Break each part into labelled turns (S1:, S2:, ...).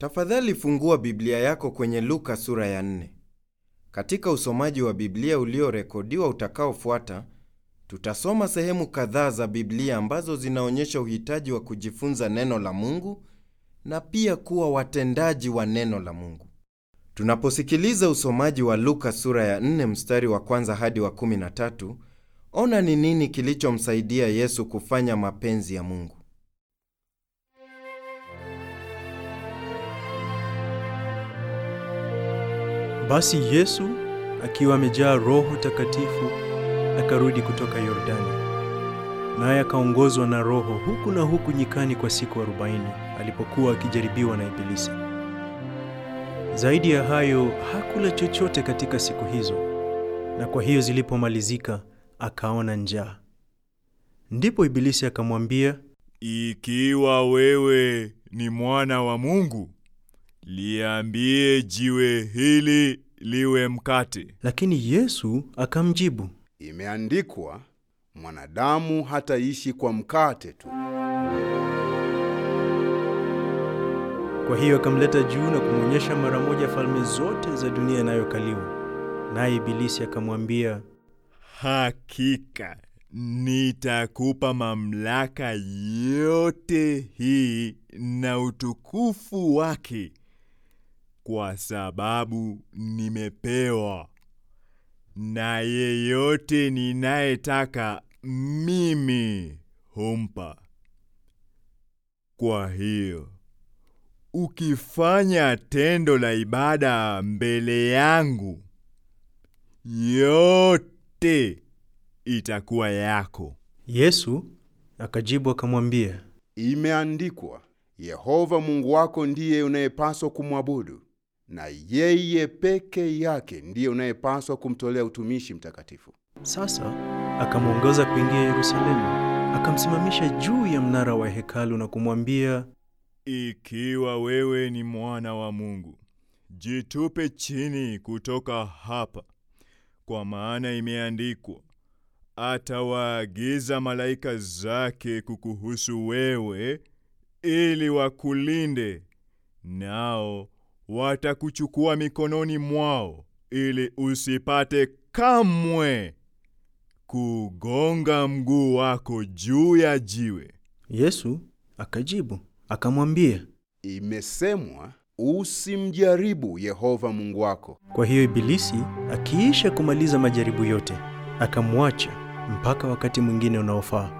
S1: Tafadhali fungua Biblia yako kwenye Luka sura ya nne. Katika usomaji wa Biblia uliorekodiwa utakaofuata, tutasoma sehemu kadhaa za Biblia ambazo zinaonyesha uhitaji wa kujifunza neno la Mungu na pia kuwa watendaji wa neno la Mungu. Tunaposikiliza usomaji wa Luka sura ya 4 mstari wa kwanza hadi wa 13, ona ni nini kilichomsaidia Yesu kufanya mapenzi ya Mungu.
S2: Basi Yesu akiwa amejaa Roho Takatifu akarudi kutoka Yordani, naye akaongozwa na Roho huku na huku nyikani kwa siku arobaini alipokuwa akijaribiwa na Ibilisi. Zaidi ya hayo hakula chochote katika siku hizo, na kwa hiyo zilipomalizika akaona njaa. Ndipo Ibilisi akamwambia,
S3: Ikiwa wewe ni mwana wa Mungu, liambie jiwe hili liwe mkate.
S2: lakini Yesu akamjibu,
S4: Imeandikwa, mwanadamu hataishi kwa mkate tu.
S2: Kwa hiyo akamleta juu na kumwonyesha mara moja falme zote za dunia inayokaliwa. Naye Ibilisi akamwambia,
S3: Hakika nitakupa mamlaka yote hii na utukufu wake, kwa sababu nimepewa, na yeyote ninayetaka mimi humpa. Kwa hiyo ukifanya tendo la ibada mbele yangu, yote itakuwa yako.
S2: Yesu akajibu akamwambia,
S4: Imeandikwa, Yehova Mungu wako ndiye unayepaswa kumwabudu, na yeye peke yake ndiye unayepaswa kumtolea utumishi mtakatifu.
S2: Sasa akamwongoza kuingia Yerusalemu, akamsimamisha juu ya mnara wa hekalu na kumwambia,
S3: Ikiwa wewe ni mwana wa Mungu, jitupe chini kutoka hapa, kwa maana imeandikwa, atawaagiza malaika zake kukuhusu wewe, ili wakulinde, nao watakuchukua mikononi mwao, ili usipate kamwe kugonga mguu wako juu ya jiwe.
S2: Yesu akajibu akamwambia.
S4: Imesemwa, usimjaribu Yehova Mungu wako.
S2: Kwa hiyo Ibilisi akiisha kumaliza majaribu yote, akamwacha mpaka wakati mwingine unaofaa.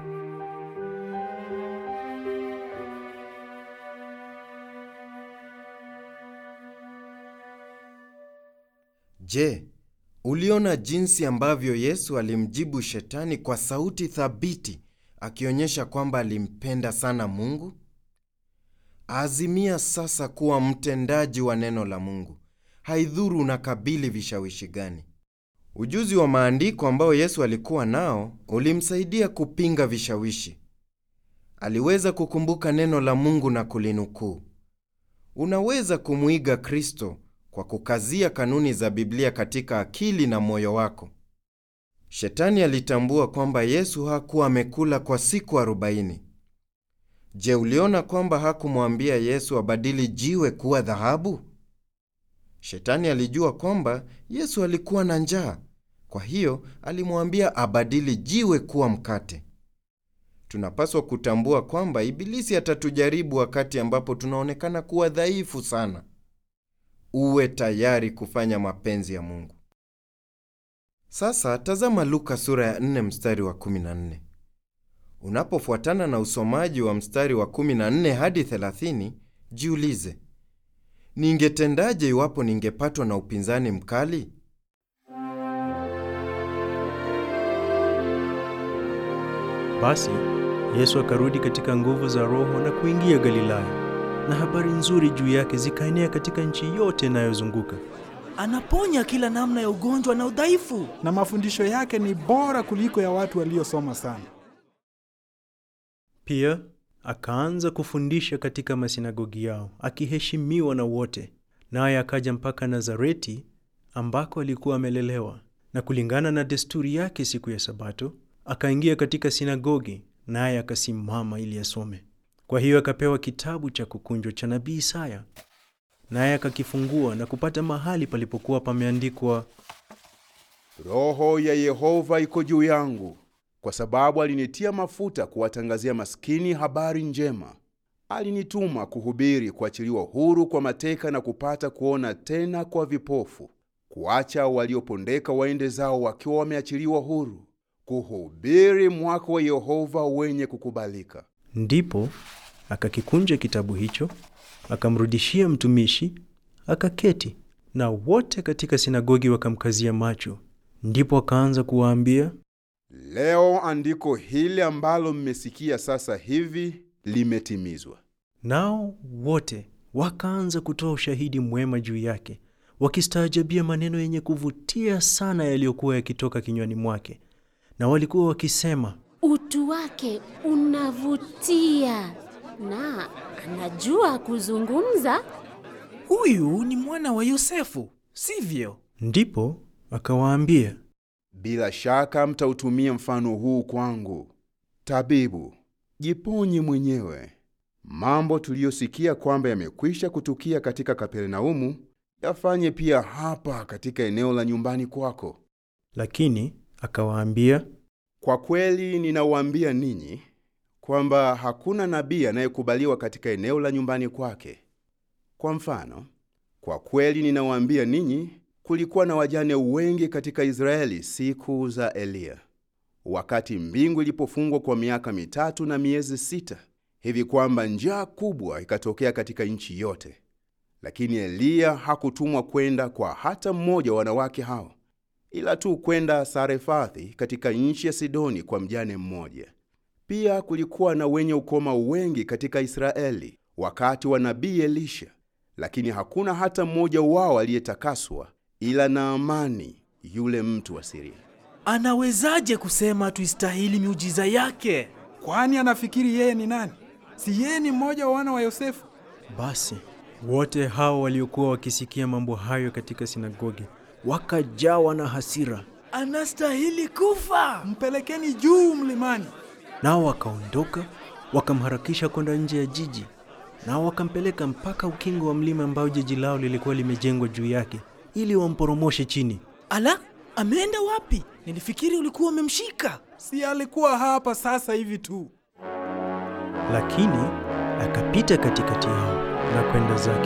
S1: Je, uliona jinsi ambavyo Yesu alimjibu Shetani kwa sauti thabiti, akionyesha kwamba alimpenda sana Mungu? Azimia sasa kuwa mtendaji wa neno la Mungu, haidhuru unakabili vishawishi gani. Ujuzi wa maandiko ambao Yesu alikuwa nao ulimsaidia kupinga vishawishi. Aliweza kukumbuka neno la Mungu na kulinukuu. Unaweza kumwiga Kristo kwa kukazia kanuni za Biblia katika akili na moyo wako. Shetani alitambua kwamba Yesu hakuwa amekula kwa siku arobaini. Je, uliona kwamba hakumwambia Yesu abadili jiwe kuwa dhahabu? Shetani alijua kwamba Yesu alikuwa na njaa, kwa hiyo alimwambia abadili jiwe kuwa mkate. Tunapaswa kutambua kwamba Ibilisi atatujaribu wakati ambapo tunaonekana kuwa dhaifu sana. Uwe tayari kufanya mapenzi ya Mungu. Sasa tazama Luka sura ya 4 mstari wa 14. Unapofuatana na usomaji wa mstari wa 14 hadi 30, jiulize, ningetendaje iwapo ningepatwa na upinzani mkali?
S2: Basi Yesu akarudi katika nguvu za Roho na kuingia Galilaya, na habari nzuri juu yake zikaenea katika nchi yote inayozunguka.
S5: Anaponya kila namna ya ugonjwa na udhaifu.
S6: na mafundisho yake ni bora kuliko ya watu waliosoma sana.
S2: Pia akaanza kufundisha katika masinagogi yao, akiheshimiwa na wote. Naye akaja mpaka Nazareti ambako alikuwa amelelewa, na kulingana na desturi yake, siku ya Sabato akaingia katika sinagogi, naye akasimama ili asome. Kwa hiyo akapewa kitabu cha kukunjwa cha nabii Isaya. naye akakifungua na kupata mahali palipokuwa pameandikwa,
S4: Roho ya Yehova iko juu yangu, kwa sababu alinitia mafuta kuwatangazia maskini habari njema. Alinituma kuhubiri kuachiliwa huru kwa mateka na kupata kuona tena kwa vipofu, kuacha waliopondeka waende zao wakiwa wameachiliwa huru, kuhubiri mwaka wa Yehova wenye kukubalika.
S2: Ndipo akakikunja kitabu hicho, akamrudishia mtumishi, akaketi, na wote katika sinagogi wakamkazia macho. Ndipo akaanza kuwaambia,
S4: Leo andiko hili ambalo mmesikia sasa hivi limetimizwa.
S2: nao wote wakaanza kutoa ushahidi mwema juu yake, wakistaajabia maneno yenye kuvutia sana yaliyokuwa yakitoka kinywani mwake, na walikuwa wakisema,
S7: Utu wake unavutia na anajua kuzungumza.
S5: Huyu ni mwana wa Yosefu, sivyo?
S2: ndipo akawaambia,
S4: Bila shaka mtautumia mfano huu kwangu. Tabibu, jiponye mwenyewe. Mambo tuliyosikia kwamba yamekwisha kutukia katika Kapernaumu, yafanye pia hapa katika eneo la nyumbani kwako.
S2: lakini akawaambia,
S4: Kwa kweli ninawaambia ninyi kwamba hakuna nabii anayekubaliwa katika eneo la nyumbani kwake. Kwa mfano, kwa kweli ninawaambia ninyi, kulikuwa na wajane wengi katika Israeli siku za Eliya, wakati mbingu ilipofungwa kwa miaka mitatu na miezi sita, hivi kwamba njaa kubwa ikatokea katika nchi yote. Lakini Eliya hakutumwa kwenda kwa hata mmoja wa wanawake hao, ila tu kwenda Sarefathi katika nchi ya Sidoni kwa mjane mmoja. Pia kulikuwa na wenye ukoma wengi katika Israeli wakati wa nabii Elisha, lakini hakuna hata mmoja wao aliyetakaswa ila Naamani yule mtu wa Siria.
S5: Anawezaje kusema tuistahili miujiza yake?
S6: Kwani anafikiri yeye ni nani? Si yeye ni mmoja wa wana wa Yosefu?
S2: Basi wote hao waliokuwa wakisikia mambo hayo katika sinagogi wakajawa na hasira,
S5: Anastahili kufa.
S6: Mpelekeni juu mlimani.
S2: nao wakaondoka wakamharakisha kwenda nje ya jiji, nao wakampeleka mpaka ukingo wa mlima ambao jiji lao lilikuwa limejengwa juu yake, ili wamporomoshe chini.
S5: Ala, ameenda wapi? Nilifikiri ulikuwa umemshika.
S6: Si alikuwa hapa sasa hivi tu.
S2: Lakini akapita katikati yao na kwenda zake.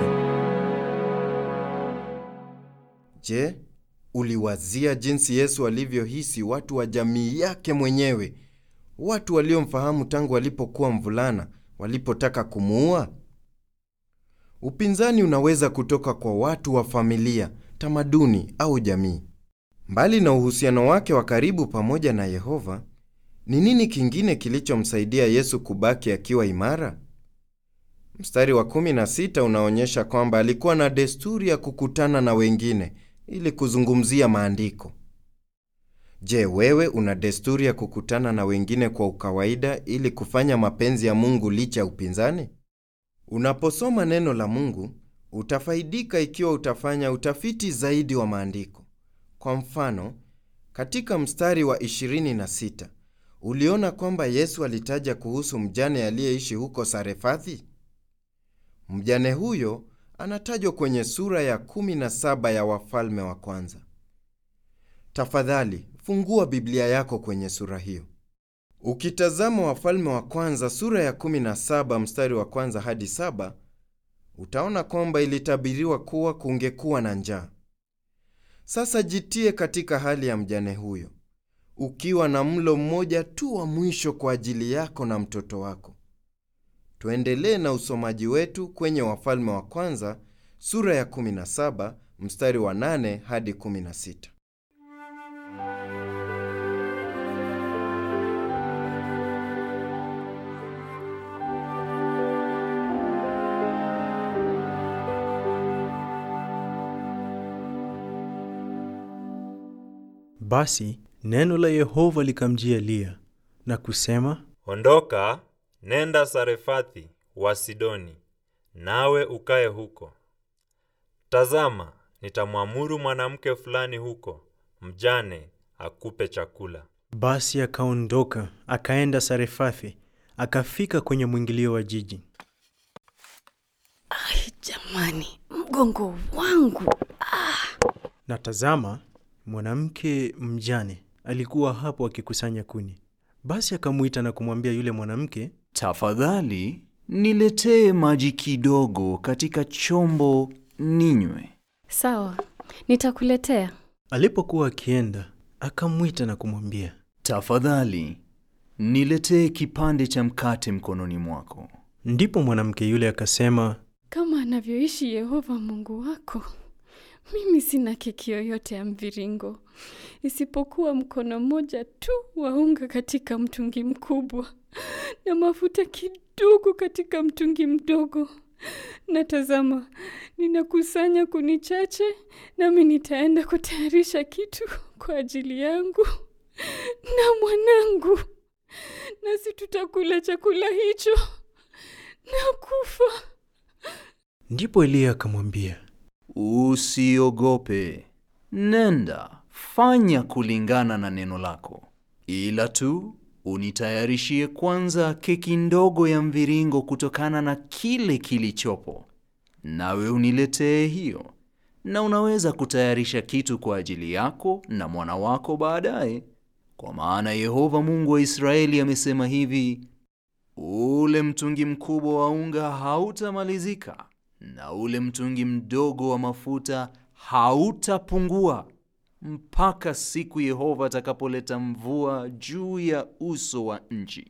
S1: Je, uliwazia jinsi Yesu alivyohisi watu wa jamii yake mwenyewe, watu waliomfahamu tangu alipokuwa mvulana, walipotaka kumuua? Upinzani unaweza kutoka kwa watu wa familia, tamaduni au jamii. Mbali na uhusiano wake wa karibu pamoja na Yehova, ni nini kingine kilichomsaidia Yesu kubaki akiwa imara? Mstari wa 16 unaonyesha kwamba alikuwa na desturi ya kukutana na wengine ili kuzungumzia maandiko. Je, wewe una desturi ya kukutana na wengine kwa ukawaida ili kufanya mapenzi ya Mungu licha ya upinzani? Unaposoma neno la Mungu, utafaidika ikiwa utafanya utafiti zaidi wa maandiko. Kwa mfano, katika mstari wa 26 uliona kwamba Yesu alitaja kuhusu mjane aliyeishi huko Sarefathi. Mjane huyo anatajwa kwenye sura ya 17 ya Wafalme wa Kwanza. Tafadhali fungua Biblia yako kwenye sura hiyo. Ukitazama Wafalme wa Kwanza sura ya 17 mstari wa kwanza hadi saba, utaona kwamba ilitabiriwa kuwa kungekuwa na njaa. Sasa jitie katika hali ya mjane huyo, ukiwa na mlo mmoja tu wa mwisho kwa ajili yako na mtoto wako. Tuendelee na usomaji wetu kwenye Wafalme wa Kwanza sura ya 17 mstari wa 8 hadi 16.
S2: Basi neno la Yehova likamjia Eliya na kusema,
S8: Ondoka, nenda Sarefathi wa Sidoni, nawe ukae huko. Tazama, nitamwamuru mwanamke fulani huko, mjane, akupe chakula.
S2: Basi akaondoka akaenda Sarefathi, akafika kwenye mwingilio wa jiji.
S7: Ai, jamani,
S9: mgongo wangu.
S2: Na tazama, mwanamke mjane alikuwa hapo akikusanya kuni. Basi akamwita na kumwambia yule mwanamke,
S10: Tafadhali niletee maji kidogo katika chombo ninywe.
S9: Sawa, nitakuletea.
S2: alipokuwa akienda, akamwita na kumwambia,
S10: Tafadhali niletee kipande cha mkate mkononi mwako.
S2: ndipo mwanamke yule akasema,
S9: Kama anavyoishi Yehova Mungu wako, mimi sina keki yoyote ya mviringo isipokuwa mkono mmoja tu wa unga katika mtungi mkubwa na mafuta kidogo katika mtungi mdogo. Na tazama, ninakusanya kuni chache, nami nitaenda kutayarisha kitu kwa ajili yangu na mwanangu, nasi tutakula chakula hicho na kufa.
S2: Ndipo Eliya akamwambia,
S10: Usiogope, nenda fanya kulingana na neno lako, ila tu unitayarishie kwanza keki ndogo ya mviringo kutokana na kile kilichopo, nawe uniletee hiyo, na unaweza kutayarisha kitu kwa ajili yako na mwana wako baadaye, kwa maana Yehova Mungu wa Israeli amesema hivi: ule mtungi mkubwa wa unga hautamalizika na ule mtungi mdogo wa mafuta hautapungua mpaka siku Yehova atakapoleta mvua juu ya uso wa nchi.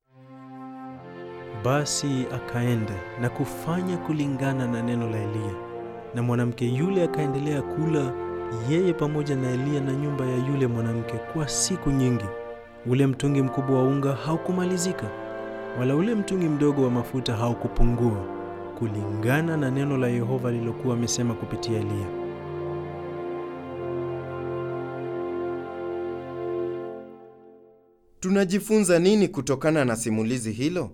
S2: Basi akaenda na kufanya kulingana na neno la Eliya, na mwanamke yule akaendelea kula, yeye pamoja na Eliya na nyumba ya yule mwanamke kwa siku nyingi. Ule mtungi mkubwa wa unga haukumalizika, wala ule mtungi mdogo wa mafuta haukupungua, kulingana na neno la Yehova lilokuwa amesema kupitia Eliya.
S1: Tunajifunza nini kutokana na simulizi hilo?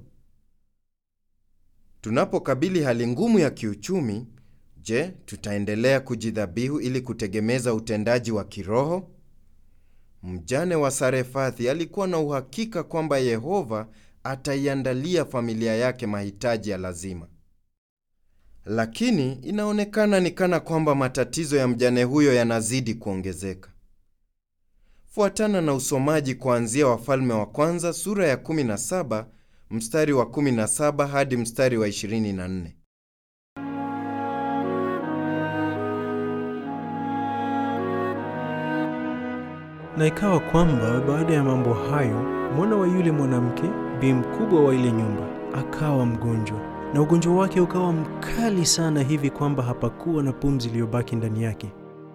S1: Tunapokabili hali ngumu ya kiuchumi, je, tutaendelea kujidhabihu ili kutegemeza utendaji wa kiroho? Mjane wa Sarefathi alikuwa na uhakika kwamba Yehova ataiandalia familia yake mahitaji ya lazima. Lakini inaonekana ni kana kwamba matatizo ya mjane huyo yanazidi kuongezeka. Fuatana na usomaji kuanzia Wafalme wa Kwanza sura ya 17 mstari wa 17 hadi mstari wa 24.
S2: Na ikawa kwamba baada ya mambo hayo, mwana wa yule mwanamke, bi mkubwa wa ile nyumba, akawa mgonjwa, na ugonjwa wake ukawa mkali sana hivi kwamba hapakuwa na pumzi iliyobaki ndani yake.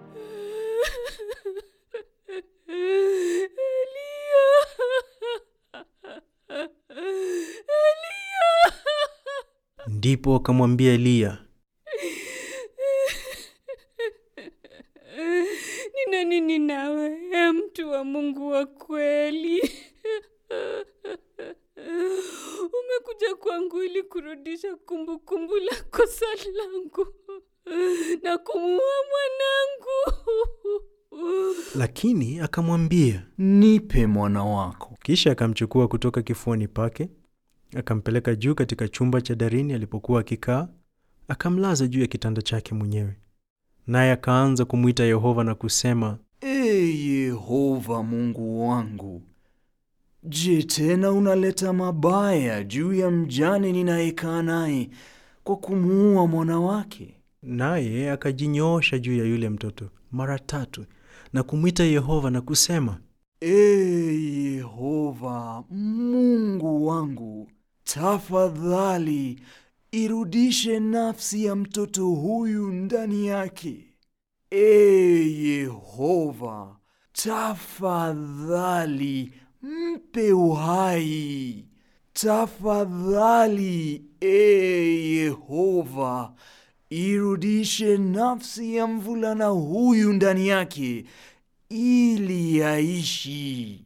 S2: Ndipo akamwambia Eliya,
S9: Nina nini nawe, e mtu wa Mungu wa kweli? Umekuja kwangu ili kurudisha kumbukumbu la kosa langu na kumuua mwanangu.
S2: lakini akamwambia,
S10: Nipe mwana wako.
S2: kisha akamchukua kutoka kifuani pake, akampeleka juu katika chumba cha darini alipokuwa akikaa, akamlaza juu ya kitanda chake mwenyewe. Naye akaanza kumwita Yehova na kusema,
S10: Ee Yehova Mungu wangu, je, tena unaleta mabaya juu ya mjane ninayekaa naye kwa kumuua mwana wake?
S2: naye akajinyoosha juu ya yule mtoto mara tatu na kumwita Yehova na kusema,
S10: Ee Yehova Mungu wangu, tafadhali irudishe nafsi ya mtoto huyu ndani yake. Ee Yehova, tafadhali mpe uhai. Tafadhali, ee Yehova, irudishe nafsi ya mvulana huyu ndani yake ili yaishi.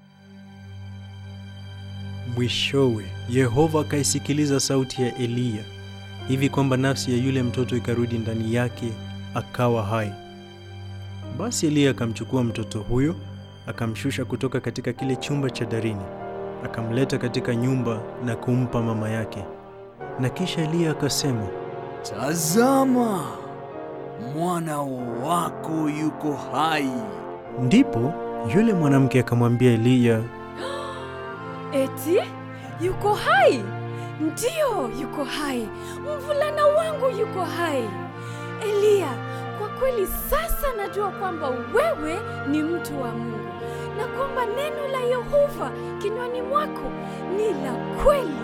S2: Mwishowe Yehova akaisikiliza sauti ya Eliya hivi kwamba nafsi ya yule mtoto ikarudi ndani yake, akawa hai. Basi Eliya akamchukua mtoto huyo, akamshusha kutoka katika kile chumba cha darini, akamleta katika nyumba na kumpa mama yake. Na kisha Eliya akasema,
S10: tazama, mwana wako yuko hai.
S2: Ndipo yule mwanamke akamwambia Eliya,
S9: Eti yuko hai? Ndiyo, yuko hai. Mvulana wangu yuko hai. Eliya, kwa kweli sasa najua kwamba wewe ni mtu wa Mungu na kwamba neno la Yehova kinywani mwako ni la kweli.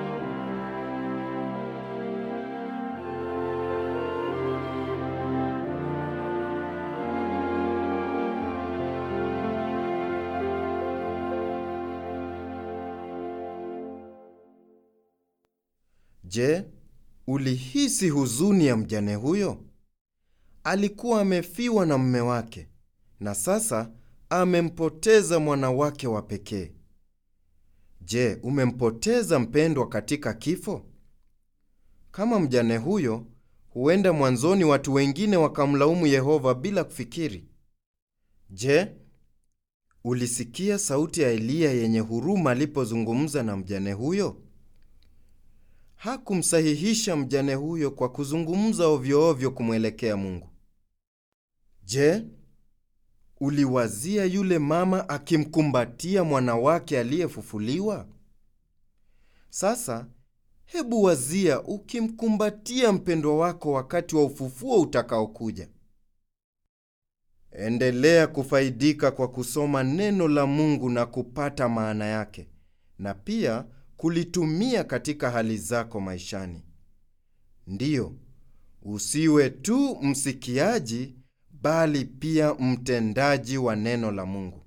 S1: Je, ulihisi huzuni ya mjane huyo? Alikuwa amefiwa na mume wake na sasa amempoteza mwana wake wa pekee. Je, umempoteza mpendwa katika kifo? Kama mjane huyo, huenda mwanzoni watu wengine wakamlaumu Yehova bila kufikiri. Je, ulisikia sauti ya Eliya yenye huruma alipozungumza na mjane huyo? Hakumsahihisha mjane huyo kwa kuzungumza ovyo ovyo kumwelekea Mungu. Je, uliwazia yule mama akimkumbatia mwana wake aliyefufuliwa? Sasa hebu wazia ukimkumbatia mpendwa wako wakati wa ufufuo utakaokuja. Endelea kufaidika kwa kusoma neno la Mungu na kupata maana yake, na pia kulitumia katika hali zako maishani. Ndiyo, usiwe tu msikiaji bali pia mtendaji wa neno la Mungu.